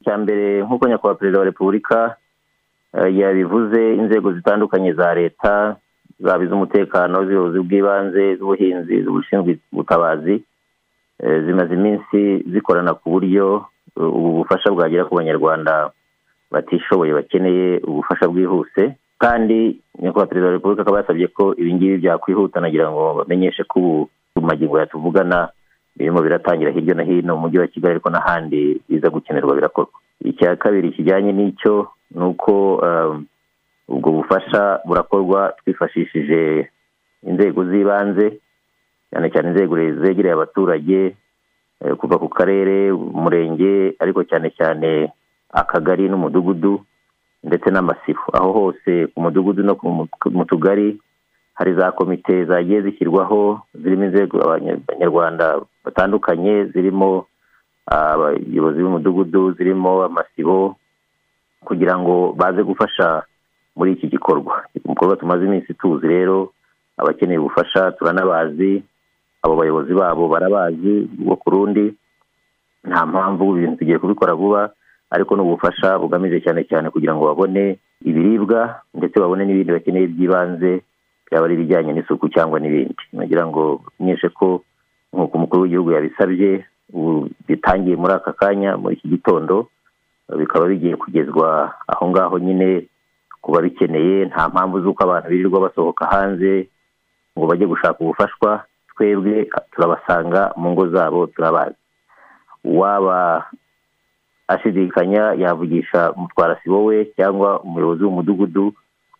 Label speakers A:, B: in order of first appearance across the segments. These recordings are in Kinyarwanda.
A: cya mbere nk'uko nyakubahwa perezida wa repubulika yabivuze inzego zitandukanye za leta zaba iz'umutekano z'ubuyobozi bw'ibanze z'ubuhinzi z'ubushinzwe ubutabazi zimaze iminsi zikorana ku buryo ubu bufasha bwagera ku banyarwanda batishoboye bakeneye ubufasha bwihuse kandi nyakubahwa perezida wa repubulika akaba yasabye ko ibingibi byakwihuta nagira ngo bamenyeshe ko ubu mu magingo yatuvugana birimo biratangira hirya no hino mu mujyi wa kigali ariko n'ahandi biza gukenerwa birakorwa icya kabiri kijyanye n'icyo ni uko ubwo bufasha burakorwa twifashishije inzego z'ibanze cyane cyane inzego zegereye abaturage kuva ku karere umurenge ariko cyane cyane akagari n'umudugudu ndetse n'amasifu aho hose ku mudugudu no mu tugari hari za komite zagiye zishyirwaho zirimo inzego abanyarwanda batandukanye zirimo abayobozi b'umudugudu zirimo amasibo kugira ngo baze gufasha muri iki gikorwa igikorwa tumaze iminsi tuzi rero abakeneye ubufasha turanabazi abo bayobozi babo barabazi ubwo ku rundi nta mpamvu ibintu tugiye kubikora vuba ariko ni ubufasha bugamije cyane cyane kugira ngo babone ibiribwa ndetse babone n'ibindi bakeneye by'ibanze byaba ari ibijyanye n'isuku cyangwa n'ibindi nagira ngo menyeshe ko nk'uko umukuru w'igihugu yabisabye ubu bitangiye muri aka kanya muri iki gitondo bikaba bigiye kugezwa aho ngaho nyine ku babikeneye nta mpamvu z'uko abantu birirwa basohoka hanze ngo bajye gushaka ubufashwa twebwe turabasanga mu ngo zabo turabazi waba ashidikanya yavugisha mutwarasibo we cyangwa umuyobozi w'umudugudu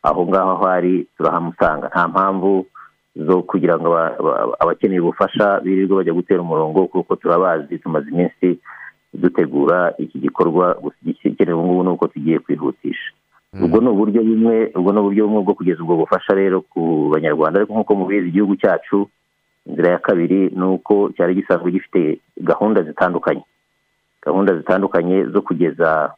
A: aho ngaho aho ari turahamusanga nta mpamvu zo kugira ngo abakeneye ubufasha birirwe bajya gutera umurongo kuko turabazi tumaze iminsi dutegura iki gikorwa igikenewe ubu ngubu ni uko tugiye kwihutisha ubwo ni uburyo bumwe ubwo ni uburyo bumwe bwo kugeza ubwo bufasha rero ku banyarwanda ariko nk'uko mubizi igihugu cyacu inzira ya kabiri ni uko cyari gisanzwe gifite gahunda zitandukanye gahunda zitandukanye zo kugeza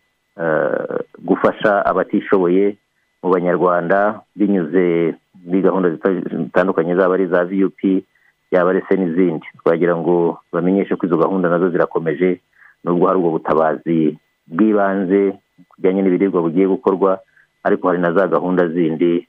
A: gufasha abatishoboye mu banyarwanda binyuze muri gahunda zitandukanye zaba ari iza viyupi yaba ari se n'izindi twagira ngo bamenyeshe ko izo gahunda nazo zirakomeje nubwo hari ubwo butabazi bw'ibanze bijyanye n'ibiribwa bugiye gukorwa ariko hari na za gahunda zindi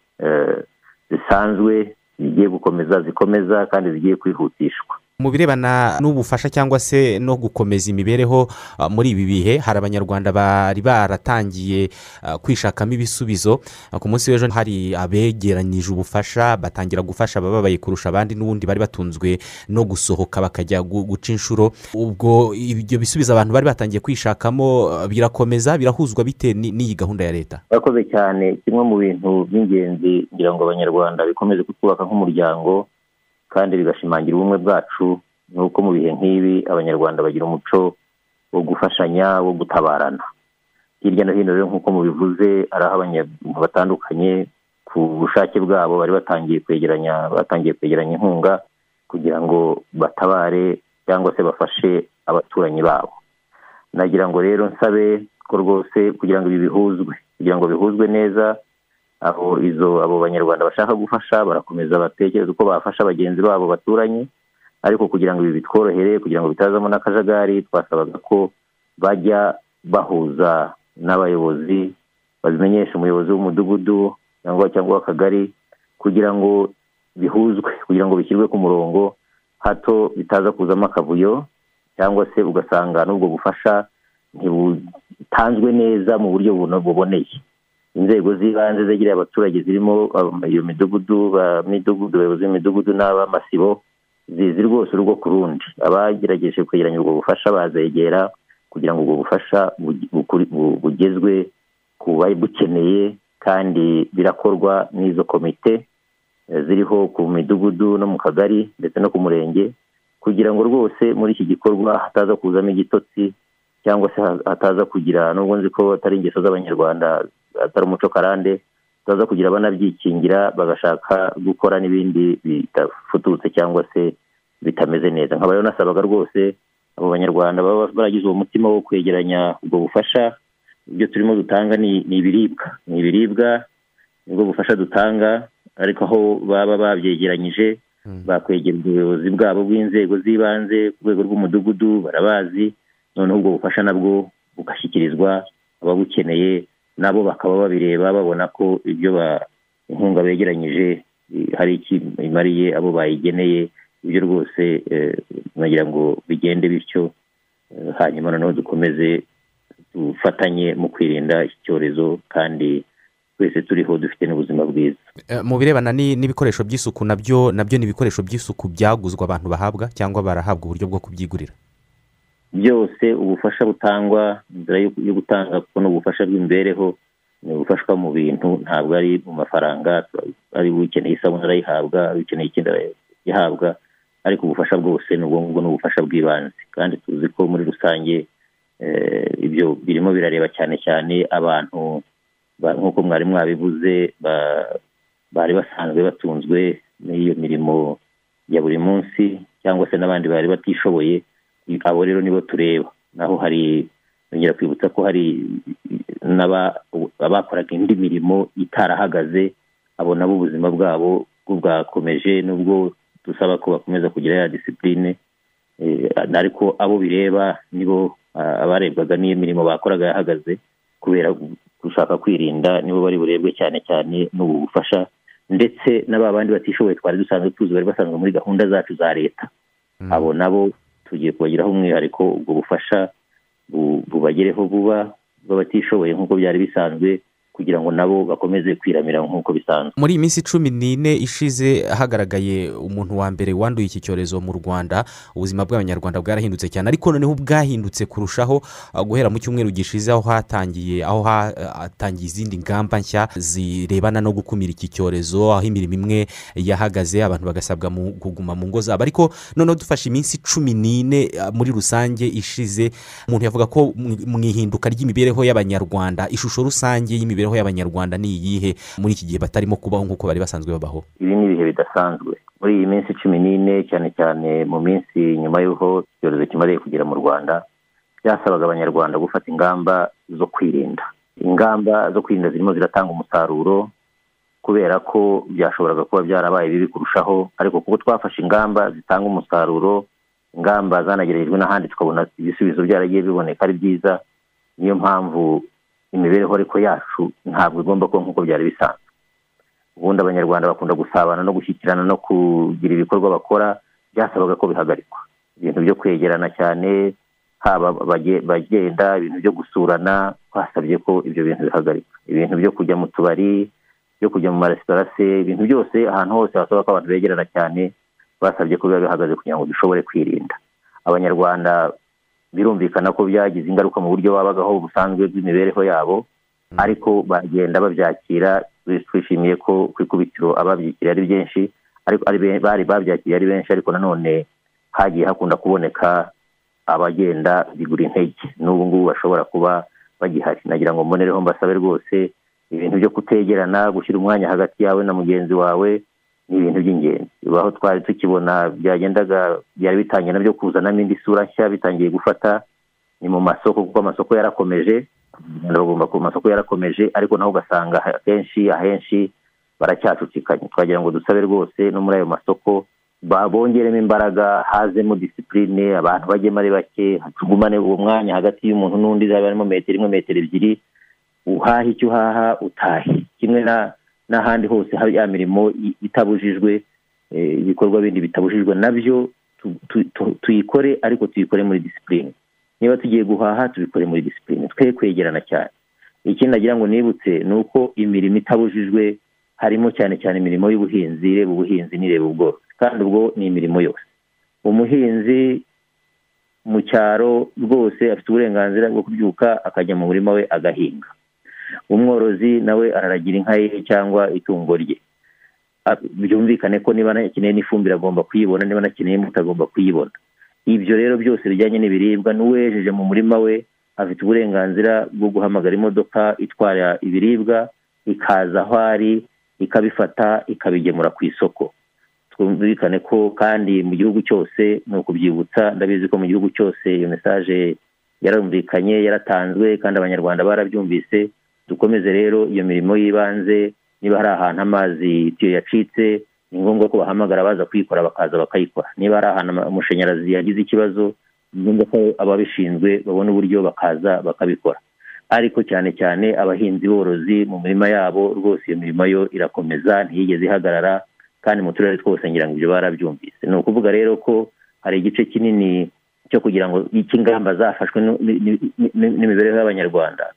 A: zisanzwe zigiye gukomeza zikomeza kandi zigiye kwihutishwa
B: mu birebana n'ubufasha cyangwa se no gukomeza imibereho muri ibi bihe hari abanyarwanda bari baratangiye kwishakamo ibisubizo ku munsi w'ejo hari abegeranyije ubufasha batangira gufasha abababaye kurusha abandi n'ubundi bari batunzwe no gusohoka bakajya guca inshuro ubwo ibyo bisubizo abantu bari batangiye kwishakamo birakomeza birahuzwa bitewe n'iyi gahunda ya leta
A: barakoze cyane kimwe mu bintu by'ingenzi kugira ngo abanyarwanda bikomeze kutwubaka nk'umuryango kandi bigashimangira ubumwe bwacu ni uko mu bihe nk'ibi abanyarwanda bagira umuco wo gufashanya wo gutabarana hirya no hino rero nk'uko mubivuze ari aho abantu batandukanye ku bushake bwabo bari batangiye kwegeranya batangiye kwegeranya inkunga kugira ngo batabare cyangwa se bafashe abaturanyi babo nagira ngo rero nsabe ko rwose kugira ngo ibi bihuzwe kugira ngo bihuzwe neza aho izo abo banyarwanda bashaka gufasha barakomeza batekereza uko bafasha bagenzi babo baturanye ariko kugira ngo ibi bitworohere kugira ngo bitazamo n'akajagari twasabaga ko bajya bahuza n'abayobozi babimenyesha umuyobozi w'umudugudu cyangwa cyangwa akagari kugira ngo bihuzwe kugira ngo bishyirwe ku murongo hato bitaza kuzamo akavuyo cyangwa se ugasanga n'ubwo bufasha ntibutanzwe neza mu buryo buboneye inzego z'ibanze zegereye abaturage zirimo iyo midugudu midugudu abayobozi b'imidugudu n'ab'amasibo zizi rwose urugo ku rundi abagerageje kwegeranya ubwo bufasha bazegera kugira ngo ubwo bufasha bugezwe ku babukeneye kandi birakorwa n'izo komite ziriho ku midugudu no mu kagari ndetse no ku murenge kugira ngo rwose muri iki gikorwa hataza kuzamo igitotsi cyangwa se hataza kugira nubwo nzi ko atari ingeso z'abanyarwanda atari umuco karande baza kugira banabyikingira bagashaka gukora n'ibindi bidafututse cyangwa se bitameze neza nkaba rero nasabaga rwose abo banyarwanda baba baragize uwo mutima wo kwegeranya ubwo bufasha ibyo turimo dutanga ni ibiribwa ni ibiribwa nibwo bufasha dutanga ariko aho baba babyegeranyije bakwegereza ubuyobozi bwabo bw'inzego z'ibanze ku rwego rw'umudugudu barabazi noneho ubwo bufasha nabwo bugashyikirizwa ababukeneye nabo bakaba babireba babona ko ibyo inkunga begeranyije hari icyo imariye abo bayigeneye ibyo rwose nagira ngo bigende bityo hanyuma noneho dukomeze dufatanye mu kwirinda iki cyorezo kandi twese turiho dufite n'ubuzima bwiza
B: mu birebana n'ibikoresho by'isuku nabyo nabyo ni ibikoresho by'isuku byaguzwa abantu bahabwa cyangwa barahabwa uburyo bwo kubyigurira
A: byose ubufasha butangwa inzira yo gutanga kuko ni ubufasha bw'imibereho ni ubufashwa mu bintu ntabwo ari mu mafaranga ari ukeneye isabune arayihabwa ukeneye ikindi arayihabwa ariko ubufasha bwose ni ubwo ngubwo ni ubufasha bw'ibanze kandi tuzi ko muri rusange ibyo birimo birareba cyane cyane abantu nk'uko mwari mwabivuze bari basanzwe batunzwe n'iyo mirimo ya buri munsi cyangwa se n'abandi bari batishoboye abo rero nibo tureba naho hari yongera kwibutsa ko hari n'abakoraga indi mirimo itarahagaze abo nabo ubuzima bwabo bwakomeje nubwo dusaba ko bakomeza kugira ya disipurine ariko abo bireba nibo abarebwaga n'iyo mirimo bakoraga yahagaze kubera gushaka kwirinda nibo bari burebwe cyane cyane n'ubu bufasha ndetse n'aba bandi batishoboye twari dusanzwe tuzi bari basanzwe muri gahunda zacu za leta abo nabo tugiye kubagiraho umwihariko ubwo bufasha bubagereho vuba bw'abatishoboye nk'uko byari bisanzwe kugira ngo nabo bakomeze kwiramira nk'uko bisanzwe
B: muri iyi minsi cumi n'ine ishize hagaragaye umuntu wa mbere wanduye iki cyorezo mu rwanda ubuzima bw'abanyarwanda bwarahindutse cyane ariko noneho bwahindutse kurushaho guhera mu cyumweru gishize aho hatangiye aho hatangiye izindi ngamba nshya zirebana no gukumira iki cyorezo aho imirimo imwe yahagaze abantu bagasabwa kuguma mu ngo zabo ariko noneho dufashe iminsi cumi n'ine muri rusange ishize umuntu yavuga ko mu ihinduka ry'imibereho y'abanyarwanda ishusho rusange y'imibereho imibereho y'abanyarwanda ni iyihe muri iki gihe batarimo kubaho nk'uko bari basanzwe babaho
A: ibi ni ibihe bidasanzwe muri iyi minsi cumi n'ine cyane cyane mu minsi nyuma y'uko icyorezo kimariye kugera mu rwanda byasabaga abanyarwanda gufata ingamba zo kwirinda ingamba zo kwirinda zirimo ziratanga umusaruro kubera ko byashoboraga kuba byarabaye bibi kurushaho ariko kuko twafashe ingamba zitanga umusaruro ingamba zanagerejwe n'ahandi tukabona ibisubizo byaragiye biboneka ari byiza niyo mpamvu imibereho ariko yacu ntabwo igomba kuba nk'uko byari bisanzwe ubundi abanyarwanda bakunda gusabana no gushyikirana no kugira ibikorwa bakora byasabaga ko bihagarikwa ibintu byo kwegerana cyane haba bagenda ibintu byo gusurana twasabye ko ibyo bintu bihagarikwa ibintu byo kujya mu tubari byo kujya mu maresitora se ibintu byose ahantu hose hasaba ko abantu begerana cyane basabye ko biba bihagaze kugira ngo dushobore kwirinda abanyarwanda birumvikana ko byagize ingaruka mu buryo babagaho busanzwe bw'imibereho yabo ariko bagenda babyakira twishimiye ko ku ikubitiro ababyakiriye ari byinshi bari babyakiriye ari benshi ariko nanone hagiye hakunda kuboneka abagenda bigura intege n'ubu ngubu bashobora kuba bagihari nagira ngo mbonereho mbasabe rwose ibintu byo kutegerana gushyira umwanya hagati yawe na mugenzi wawe ni ibintu by'ingenzi aho twari tukibona byagendaga byari bitangiye nabyo kuzanamo indi sura nshya bitangiye gufata ni mu masoko kuko amasoko yarakomeje bagomba ku masoko yarakomeje ariko naho ugasanga akenshi ahenshi baracyacucikanye twagira ngo dusabe rwose no muri ayo masoko bongeremo imbaraga hazemo disipurine abantu bajyemo ari bake tugumane uwo mwanya hagati y'umuntu n'undi zaba harimo metero imwe metero ebyiri uhahe icyo uhaha utahe kimwe na n'ahandi hose hari ya mirimo itabujijwe ibikorwa bindi bitabujijwe nabyo tuyikore ariko tuyikore muri disipurine niba tugiye guhaha tubikore muri disipurine twe kwegerana cyane ikindi nagira ngo nibutse ni uko imirimo itabujijwe harimo cyane cyane imirimo y'ubuhinzi ireba ubuhinzi n'ireba ubworozi kandi ubwo ni imirimo yose umuhinzi mu cyaro rwose afite uburenganzira bwo kubyuka akajya mu murima we agahinga umworozi nawe araragira inka ye cyangwa itungo rye byumvikane ko niba anakeneye n'ifumbire agomba kuyibona niba anakeneye imbuto agomba kuyibona ibyo rero byose bijyanye n'ibiribwa n'uwejeje mu murima we afite uburenganzira bwo guhamagara imodoka itwara ibiribwa ikaza aho ari ikabifata ikabigemura ku isoko twumvikane ko kandi mu gihugu cyose ni ukubyibutsa ndabizi ko mu gihugu cyose iyo mesaje yarumvikanye yaratanzwe kandi abanyarwanda barabyumvise dukomeze rero iyo mirimo y'ibanze niba hari ahantu amazi itiyo yacitse ni ngombwa ko bahamagara baza kuyikora bakaza bakayikora niba hari ahantu amashanyarazi yagize ikibazo ni ngombwa ko ababishinzwe babona uburyo bakaza bakabikora ariko cyane cyane abahinzi borozi mu mirima yabo rwose iyo mirimo yo irakomeza ntiyigeze ihagarara kandi mu turere twose ngira ngo ibyo barabyumvise ni ukuvuga rero ko hari igice kinini cyo kugira ngo cy'ingamba zafashwe n'imibereho y'abanyarwanda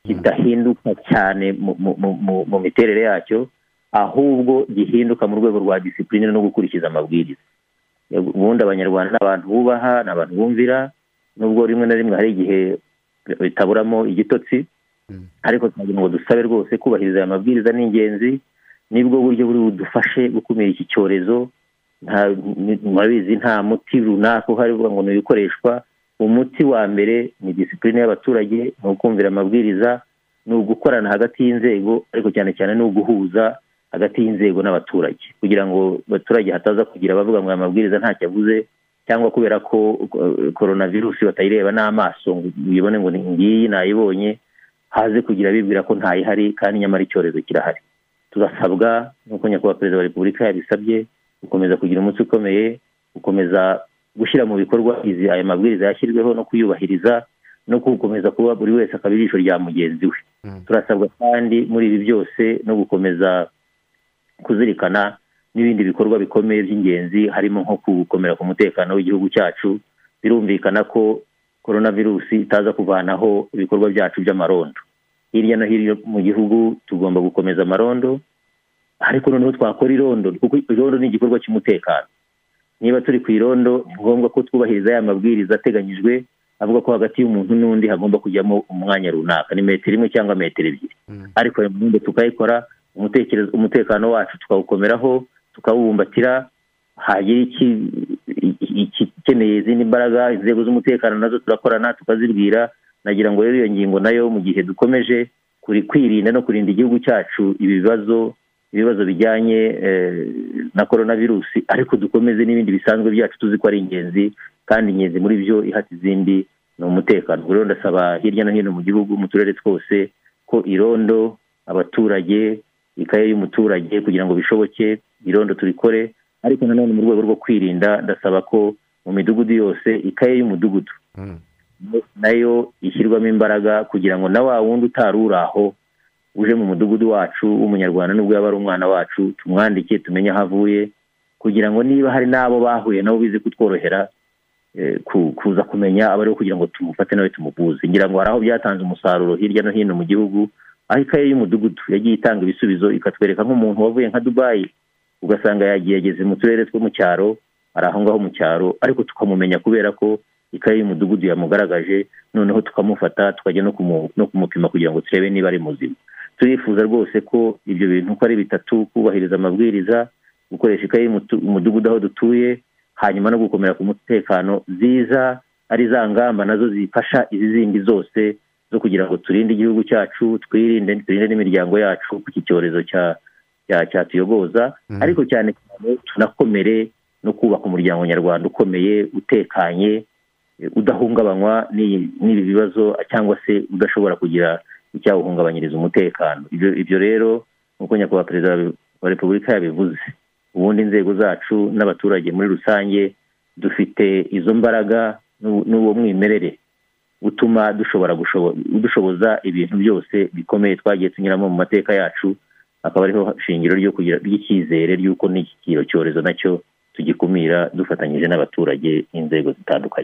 A: kidahinduka cyane mu miterere yacyo ahubwo gihinduka mu rwego rwa disipurine no gukurikiza amabwiriza ubundi abanyarwanda ni abantu bubaha ni abantu bumvira nubwo rimwe na rimwe hari igihe bitaburamo igitotsi ariko turagira ngo dusabe rwose kubahiriza aya mabwiriza ni ingenzi nibwo buryo buri budufashe gukumira iki cyorezo murabizi nta muti runaka uhari uvuga ngo ukoreshwa umuti wa mbere ni disipurine y'abaturage ni ukumvira amabwiriza ni ugukorana hagati y'inzego ariko cyane cyane ni uguhuza hagati y'inzego n'abaturage kugira ngo abaturage hataza kugira bavuga ngo aya mabwiriza ntacyo avuze cyangwa kubera ko korona virusi batayireba n'amaso ngo uyibone ngo ngiyi nayibonye haze kugira bibwira ko ntayihari kandi nyamara icyorezo kirahari turasabwa nk'uko nyakubahwa perezida wa repubulika yabisabye gukomeza kugira umunsi ukomeye gukomeza gushyira mu bikorwa izi aya mabwiriza yashyiriweho no kuyubahiriza no gukomeza kuba buri wese akaba ijisho rya mugenzi we turasabwa kandi muri ibi byose no gukomeza kuzirikana n'ibindi bikorwa bikomeye by'ingenzi harimo nko gukomera ku mutekano w'igihugu cyacu birumvikana ko korona virusi itaza kuvanaho ibikorwa byacu by'amarondo hirya no hino mu gihugu tugomba gukomeza amarondo ariko noneho twakora irondo kuko irondo ni igikorwa cy'umutekano niba turi ku irondo ni ngombwa ko twubahiriza aya mabwiriza ateganyijwe avuga ko hagati y'umuntu n'undi hagomba kujyamo umwanya runaka ni metero imwe cyangwa metero ebyiri ariko ayo marondo tukayikora umutekano wacu tukawukomeraho tukawubumbatira hagira ikeneye izindi mbaraga inzego z'umutekano nazo turakorana tukazibwira nagira ngo rero iyo ngingo nayo mu gihe dukomeje kwirinda no kurinda igihugu cyacu ibibazo ibibazo bijyanye na korona virusi ariko dukomeze n'ibindi bisanzwe byacu tuzi ko ari ingenzi kandi ingenzi muri byo ihata izindi ni umutekano rero ndasaba hirya no hino mu gihugu mu turere twose ko irondo abaturage ikaye y'umuturage kugira ngo bishoboke irondo turikore ariko nanone mu rwego rwo kwirinda ndasaba ko mu midugudu yose ikaye y'umudugudu nayo ishyirwamo imbaraga kugira ngo na wa wundi utari uri aho uje mu mudugudu wacu w'umunyarwanda nubwo yaba ari umwana wacu tumwandike tumenye aho avuye kugira ngo niba hari n'abo bahuye nabo bize kutworohera kuza kumenya aba ariho kugira ngo tumufate nawe tumuvuze ngira ngo hari aho byatanze umusaruro hirya no hino mu gihugu aho ikaye y'umudugudu yagiye itanga ibisubizo ikatwereka nk'umuntu wavuye nka dubayi ugasanga yagiye ageze mu turere two mu cyaro ari aho ngaho mu cyaro ariko tukamumenya kubera ko ikaye y'umudugudu yamugaragaje noneho tukamufata tukajya no kumupima kugira ngo turebe niba ari muzima turifuza rwose ko ibyo bintu uko ari bitatu kubahiriza amabwiriza gukoresha ikayi umudugudu aho dutuye hanyuma no gukomera ku mutekano ziza ari za ngamba nazo zifasha izi zindi zose zo kugira ngo turinde igihugu cyacu twirinde turinde n'imiryango yacu ku iki cyorezo cyatuyogoza ariko cyane cyane tunakomere no kubaka umuryango nyarwanda ukomeye utekanye udahungabanywa n'ibi bibazo cyangwa se udashobora kugira icyawuhungabanyiriza umutekano ibyo rero nk'uko nyakubahwa perezida wa repubulika yabivuze ubundi inzego zacu n'abaturage muri rusange dufite izo mbaraga n'uwo mwimerere utuma dushobora udushoboza ibintu byose bikomeye twagiye tunyuramo mu mateka yacu akaba ariho shingiro ry'icyizere ry'uko n'iki cyorezo nacyo tugikumira dufatanyije n'abaturage n'inzego zitandukanye